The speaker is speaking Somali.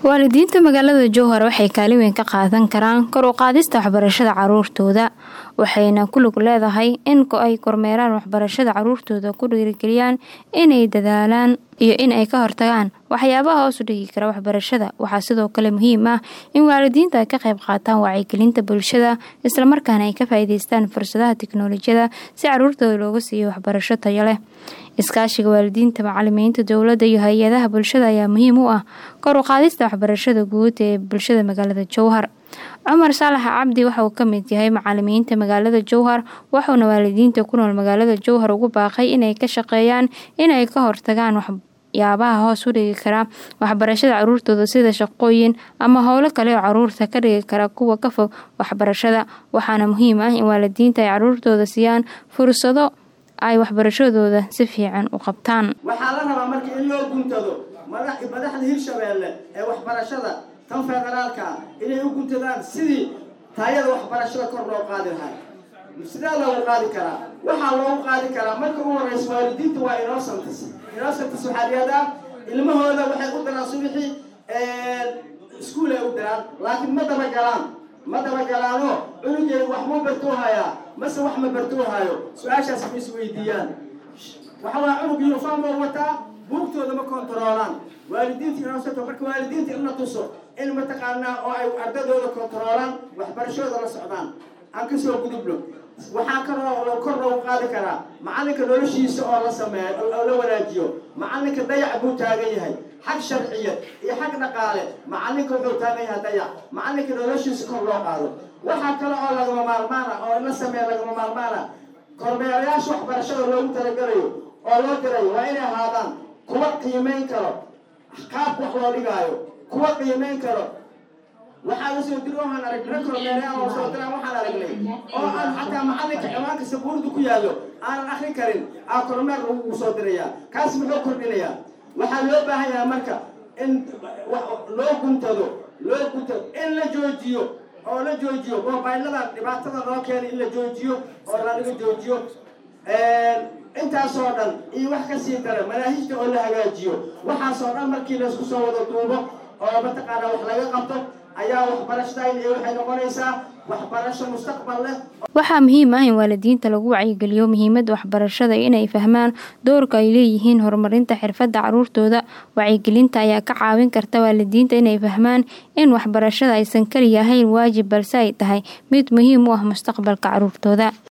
waalidiinta magaalada jowhar waxay kaalin weyn ka qaadan karaan kor u qaadista waxbarashada caruurtooda waxayna ku lug leedahay in ay kormeeraan waxbarashada caruurtooda ku dhiirigeliyaan inay dadaalaan iyo in ay ka hortagaan waxyaabaha hoos u dhigi kara waxbarashada waxaa sidoo kale muhiim ah in waalidiinta ay ka qayb qaataan wacyigelinta bulshada islamarkaana ay ka faa'iideystaan fursadaha tiknoolajiyada si caruurtooda looga siiyo waxbarasho tayo leh iskaashiga waalidiinta macalimiinta dowladda iyo hay-adaha bulshada ayaa muhiim u ah kor u qaadista waxbarashada guud ee bulshada magaalada jowhar cumar saalax cabdi waxa uu ka mid yahay macalimiinta magaalada jowhar wuxuuna waalidiinta ku nool magaalada jowhar ugu baaqay inay ka shaqeeyaan inay ka hortagaan waxyaabaha hoos u dhigi kara waxbarashada caruurtooda sida shaqooyin ama howlo kale oo caruurta ka dhigi kara kuwa ka fog waxbarashada waxaana muhiim ah in waalidiinta ay caruurtooda siiyaan fursado ay waxbarashadooda si fiican u qabtaan waxaa la rabaa marka in loo guntado madaxda hirshabeelle ee waxbarashada tan federaalka ah inay u guntadaan sidii taayada waxbarashada kor loo qaadi lahaa sidee loogu qaadi karaa waxaa loogu qaadi karaa marka ugu horeysa waalidiinta waa innocents innocents waxaa dhihahdaa ilmahooda waxay u daraan subixii iskuol ay u diraan laakiin ma dabagalaan ma dabagalaanoo cunugeedu wax ma bartuu hayaa mase wax ma bartuu hayo su-aashaas ma isweydiiyaan waxa waa cunug uniform oo wataa buugtooda ma kontaroolaan waalidiinta inoosato marka waalidiinta in la tuso in mataqaanaa oo ay ardadooda kontaroolaan waxbarashadooda la socdaan aan kasoo gudubno waxaa kaloo kor loogu qaadi karaa macalinka noloshiisa oo la sameeyo oo la wanaajiyo macalinka dayac buu taagan yahay xag sharciya iyo xag dhaqaale macalinka wuxuu taagan yahay dayac macalinka noloshiisa kor loo qaado waxaa kale oo lagama maarmaana oo in la sameeya lagama maarmaana kormeerayaasha waxbarashada loogu talagalayo oo loo dirayo waa inay ahaadaan kuwa qiimayn karo qaabka wax loo dhigaayo kuwa qiimayn karo waxaa lasoo diri waxaan aragnay kormeerayaal oo soo diraan waxaan aragnay oo aan xataa macalinka ciwaanka sabuurda ku yaallo aanan akrin karin aa kormeer lagu soo dirayaa kaas muxuu kordhinayaa waxaa loo baahan yahay marka in loo guntado loo guntado in la joojiyo oo la joojiyo moobaylada dhibaatada loo keenay in la joojiyo oo lalaga joojiyo intaasoo dhan iyo wax kasii dara manaahijta oo la hagaajiyo waxaasoo dhan markii laysku soo wada duubo oo mataqaanaa wax laga qabto ayaa waxbarashadayn iyo waxay noqonaysaa waxbarasho mustaqbal leh waxaa muhiim ah in waalidiinta lagu wacyigeliyo muhiimadda waxbarashada inay fahmaan doorka ay leeyihiin horumarinta xirfadda caruurtooda wacyigelinta ayaa ka caawin karta waalidiinta inay fahmaan in waxbarashada aysan keliya ahayn waajib balse ay tahay mid muhiim u ah mustaqbalka caruurtooda